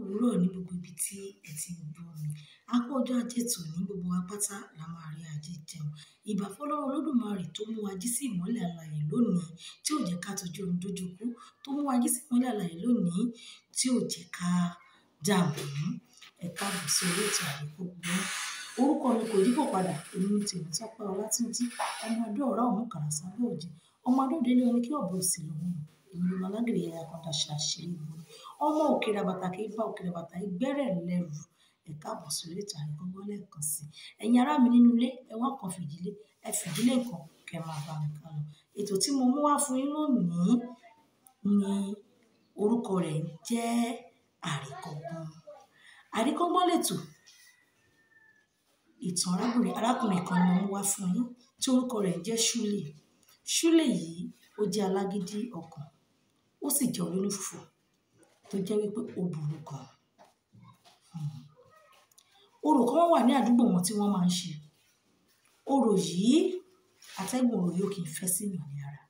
òwúrọ̀ ní gbogbo ibi tí ẹ ti ń gbọ́ mi. A kú ọjọ́ ajé tòní gbogbo wa pátá la máa rí ajé jẹun. Ìbà fọ́lọ́run Olódùmarè tó mú wa jí sí ìmọ́lẹ̀ alààyè lónìí tí ò jẹ́ ká tọ́jú ohun dójú kú, tó mú wa jí sí ìmọ́lẹ̀ alààyè lónìí tí ò jẹ́ ká dààmú. Ẹ káàbọ̀ sí orí ètò Àríkọ́gbọ́n. Orúkọ mi kò yípo padà, èmi ni Tèmítọ́pẹ́ Ọlátúnjí, ọmọ Adó-ọ̀rá Òmùkàrà sábẹ́ òjé, ọmọ Adó-délé oní kí ọ̀bọ òsì lòun nù, èmi lọmọ alágbèrè yàyà kan daṣọ àṣírí ìgboro. Ọmọ òkèrè àbàtà kì í bá òkèrè àbàtà ìgbẹ́rẹ̀ lẹ́rù. Ẹ káàbọ̀ sí orí ètò Àríkọ́gbọ́n lẹ́ẹ̀kan sí i. Ẹ̀yin ará mi nínú ilé, ẹ wá kan fìdílé, ẹ fìdílé nǹkan kẹ máa bá mi ká lọ. Ètò tí mo mú wá fún yín lónìí ni orúkọ rẹ̀ jẹ́ Àríkọ́gbọ́n. Àríkọ́gbọ́n lètò ìtàn arábìnrin arákùnrin kan ni mo mú wá fún yín tí orúkọ rẹ̀ jẹ́ Ṣúlè. Ṣúlè yìí ó jẹ́ alágídí ọkàn, ó sì jẹ́ olónífùfù tó jẹ́ wípé ó burú gan. Hmm. Orò kan wà ní àdúgbò wọn tí wọ́n máa ń ṣe. Orò yìí, atẹ́gùn orò yìí ò kì í fẹ́ sí èèyàn ní ara.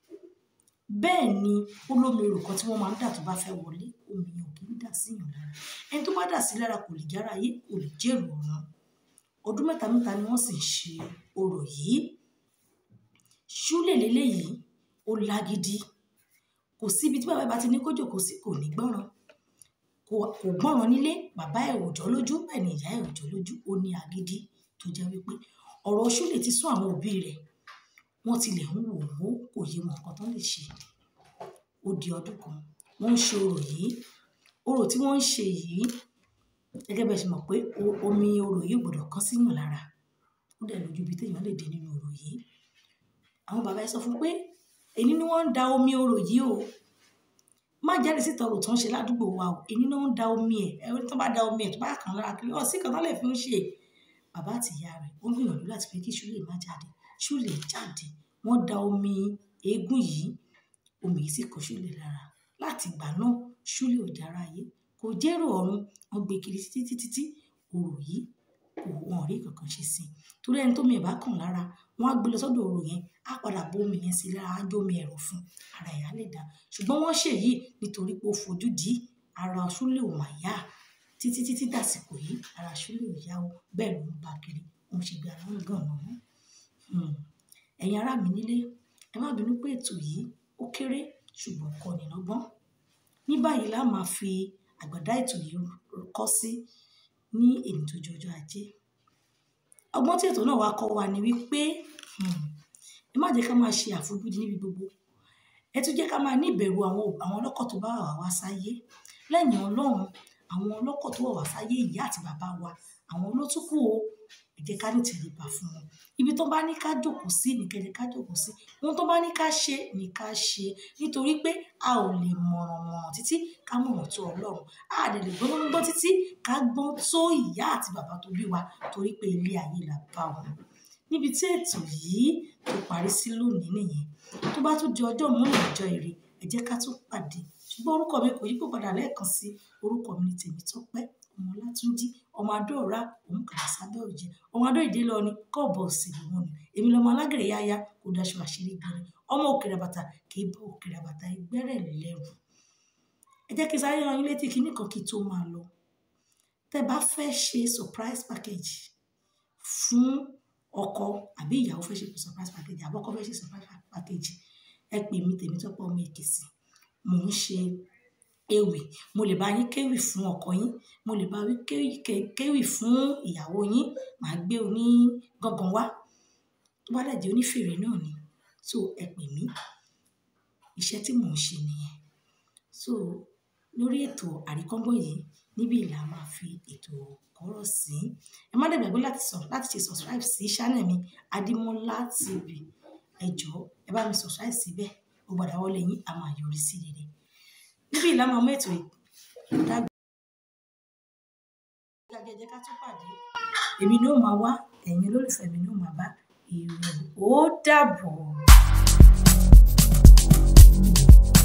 Bẹ́ẹ̀ ni ó lómi orò kan tí wọ́n máa ń dà tó bá fẹ́ wọlé, omi yẹn ò kì í dà sí èèyàn lára. Ẹni tó bá dà sí lára kò lè jára ayé, kò lè jèrò ọ̀run. Ọdún mẹ́ta mẹ́ta ni wọ́n sì ń ṣe orò yìí. Ṣúlè léléyìí, ó lágídí. Kò sí ibi tí bàbá bá ti ní kó jókòó sí, kò ní gbọ́ràn. Kò, kò gbọ́ràn nílé, bàbá ẹ̀ ò jọ́ lójú, bẹ́ẹ̀ ni ìyá ẹ̀ ò jọ́ lójú. Ó ní agídí tó jẹ́ wípé ọ̀rọ̀ Ṣúlè ti sún àwọn òbí rẹ̀. Wọ́n tilẹ̀ ń wò ó, kò yé wọn nǹkan tó lè ṣe. Ó di ọdún kan, wọ́n ń ṣe orò yìí. Orò tí wọ́n ń ṣe yìí, gẹ́gẹ́ bí ẹ ṣe mọ̀ pé omi orò yìí ò gbọdọ̀ kan sí èèyàn lára. Ó dẹ̀ lójú ibi tí èèyàn lè dé nínú orò yìí. Àwọn bàbá ẹ sọ fún pé, "Èní ni wọ́n ń da omi orò yìí o. Má jáde síta orò tó ń ṣe ládùúgbò wa o. Èní ni wọ́n ń da omi ẹ̀. Ẹni tí wọ́n bá da omi ẹ̀ tó bá kan lára kiri, ọ̀ sí nǹkan tó lè fi ń ṣe." Bàbá àti ìyá rẹ̀ wọ́n gbìyànjú láti pé kí Ṣúlè má jáde. Ṣúlè jáde. Wọ́n da omi eégún yìí, omi yìí sì kan Ṣúlè lára. Láti ìgbà náà, Ṣúlè ò jára ayé, kò jèrò ọ̀run. Wọ́n gbé kiri títí, títí, tí orò yìí kò, wọn ò rí nǹkan kan ṣe sí i. Torí ẹni tó omi ẹ̀ bá kan lára, wọ́n á gbé lọ sọ́dọ̀ orò yẹn, á padà bu omi yẹn sí i lára, á jó omi ẹ̀rọ̀ fún, ara ẹ̀ á lè dà. Ṣùgbọ́n wọ́n ṣe èyí nítorí pé ó fojú dí ara Ṣúlè ò máa yá. Títí, títí dàsìkò yìí, ara Ṣúlè ò yá o. Bẹ́ẹ̀ ló ń bá kiri. Ó ń ṣe bí ara ń gànàmọ́. Hmm. Ẹ̀yin ará mi nílé, ẹ má bínú pé ètò yìí ó kéré ṣùgbọ́n ó kọ́ni lọ́gbọ́n. Ní báyìí la máa fi àgbàdá ètò yìí kọ́ sí ní èní tó jẹ́ ọjọ́ ajé. Ọgbọ́n tí ètò náà wá kọ́ wa ni wípé, hmm, ẹ má jẹ́ ká máa ṣe àfojúdi níbi gbogbo. Ẹ tún jẹ́ ká máa ní ìbẹ̀rù àwọn, àwọn ọlọ́kọ̀ tó bá wà wá sáyé. Lẹ́yìn Ọlọ́run, àwọn ọlọ́kọ̀ tó wà wá sáyé, ìyá àti bàbá wa, àwọn ló tún kù o. Ẹ jẹ́ ká ní ìtẹríba fún wọn. Ibi tó bá ní ká jókòó sí ni kí ẹ jẹ́ ká jókòó sí. Ohun tó bá ní ká ṣe ni ká ṣe. Nítorí pé a ò lè mọ̀ràn mọ̀ràn títí ká mọ̀ràn tó Ọlọ́run. A dẹ̀ lè gbọ́n gbọ́n títí ká gbọ́n tó ìyá àti bàbá tó bí wa torí pé ilé ayé la bá wọn. Níbi tí ètò yìí tó parí sí lónìí nìyẹn. Tó bá tún di ọjọ́ mìíràn ọjọ́ ire, ẹ jẹ́ ká tún pàdé. Ṣùgbọ́n orúkọ mi kò yípo padà lẹ́ẹ̀kan sí i. Orúkọ mi ni Tèmítọ́pẹ́ ọmọ Ọlátúnjí, ọmọ Adó-ọ̀rá Òmùkàrà sábẹ́ òjé, ọmọ Adó-ìdélé oní kí ọ̀bọ òsì lòun nù, èmi lọmọ alágbèrè yàyà kò daṣọ àṣírí ìgboro. Ọmọ òkèrè àbàtà kì í bá òkèrè àbàtà ìgbẹ́rẹ̀ lẹ́rù. Ẹ jẹ́ kí sáré rán yín létí kíní kan kí n tó máa lọ. Tẹ bá fẹ́ ṣe surprise package fún ọkọ àbí ìyàwó fẹ́ ṣe surprise package, àbí ọkọ fẹ́ ṣe surprise package, ẹ pè mí Tèmítọ́pẹ́ ọmọ Èkìtì. Mò ń ṣe ewì. Mo lè bá yín kéwì fún ọkọ yín. Mo lè bá yín kéwì, kéwì fún ìyàwó yín. Màá gbé oní gangan wá. Tó bá dẹ̀ jẹ́ onífèrè náà ni. So ẹ pè mí. Iṣẹ́ tí mò ń ṣe nìyẹn. So lórí ètò Àríkọ́gbọ́n yìí, níbí là máa fi ètò kọ́rọ̀ sí. Ẹ má dẹ̀ gbàgbé láti sọ, láti ṣe subscribe sí channel mi Adémọ́lá TV. Ẹ jọ̀ọ́, ẹ bá mi subscribe síbẹ̀. Gbogbo àdáwọ́lé yín a máa yọrí sí rere. Níbí là máa mú ètò yìí dàgbà. Ẹ jẹ́ ká tún pàdé. Èmi ni ó máa wá, ẹ̀yin olólùfẹ́ mi ni ó máa bá. Ire ó dàbọ̀.